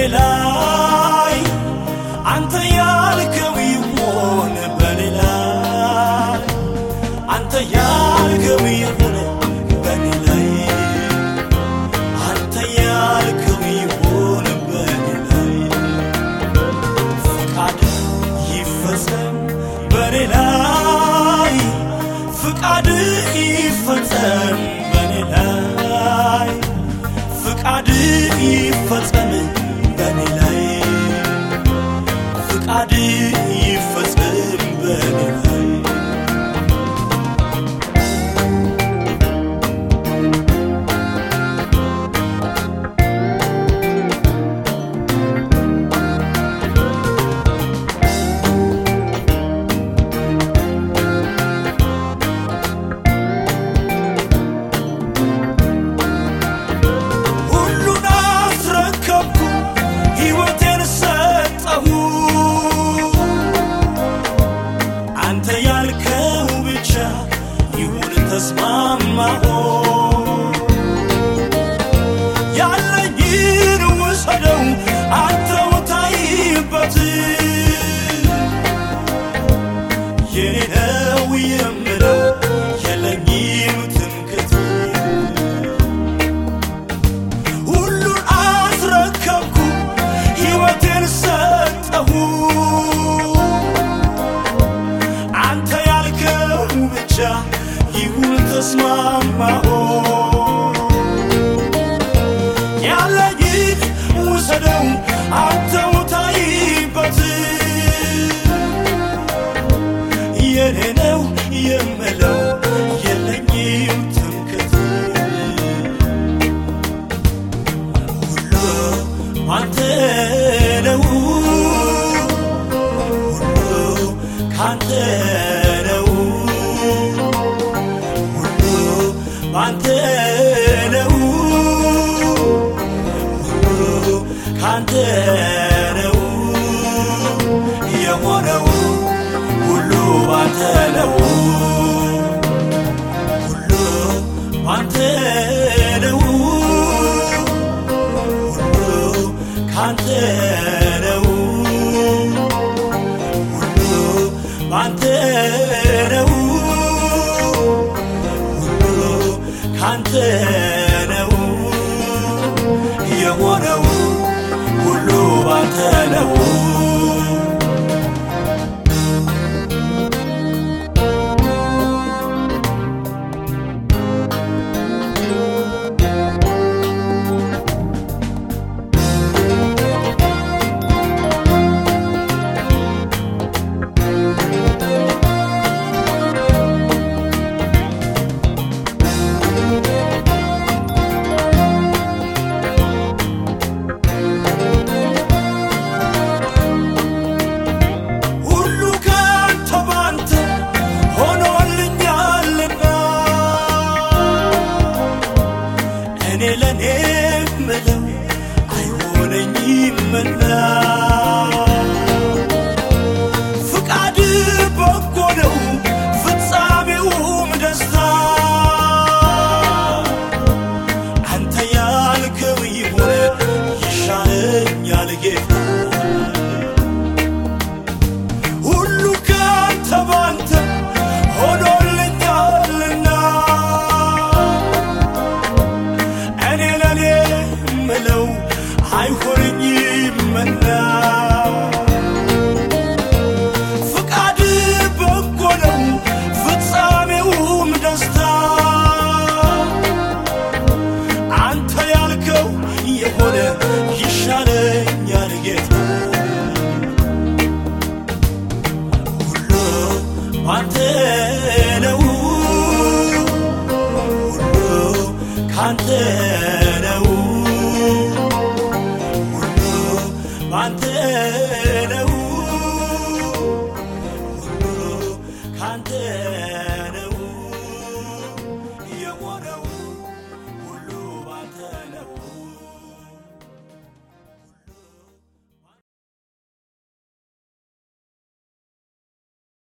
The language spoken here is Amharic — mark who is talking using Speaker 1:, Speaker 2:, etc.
Speaker 1: ላይ አንተ ያልከው ይሆን በኔ ላይ አንተ ያልከው ይሆን በኔ ላይ አንተ ያልከው ይሆን በኔ ላይ ፍቃድ ይፈጸም በኔ ላይ ፍቃድ ይፈጸም በኔ ላይ ፍቃድ ይፈጸም በኔ ላይ ፍቃድ ይፈጸም በኔ ላይ ሁሉን አስረከብኩ ሕይወቴን ሰጠሁ አንተ ያልከው ብቻ ይሁን ተስማማሁ ያለኝን ውሰደው አንተው ታይበት የኔ ነው የምለው የለኝም ትምክት ሁሉን አስረከብኩ ሕይወቴን ሰጠሁ አንተ ያልከው ብቻ ይሁን ተስማማሁ ያለኝን ውሰደው አንተው ታይበት የኔ ነው የምለው የለኝም ትምክት ሁሉ አንተ ነው ሁሉ ካንተ ነው ሁሉ ባንተ ነው ሁሉ ካንተ ነው የሆነው ሁሉ ባንተ ነው ሁሉ ባንተ ነው ሁሉ ካንተ ነው ሁሉ ባንተ ነው ሁሉ ካንተ ነው የሆነው ሁሉ ባንተ ነው ሁሉ ካንተ ባንተ ሆኖልኛልና እኔ ለእኔ ምለው አይሆነኝምና ፍቃድ በጎ ነው ፍጻሜውም ደስታ አንተ ያልከው ይሁን ይሻለኛል ጌታ ሁሉ ካንተ ባንተ ሆኖልኛልና እኔ ለኔ ምለው አይሆንኝምና ፍቃድ በጎ ነው ፍጻሜውም ደስታ አንተ ያልከው የሆነ ይሻለኛል ጌታ ሁሉ ባንተ ነው ሁሉ ካንተ ነው ሁሉ ባንተ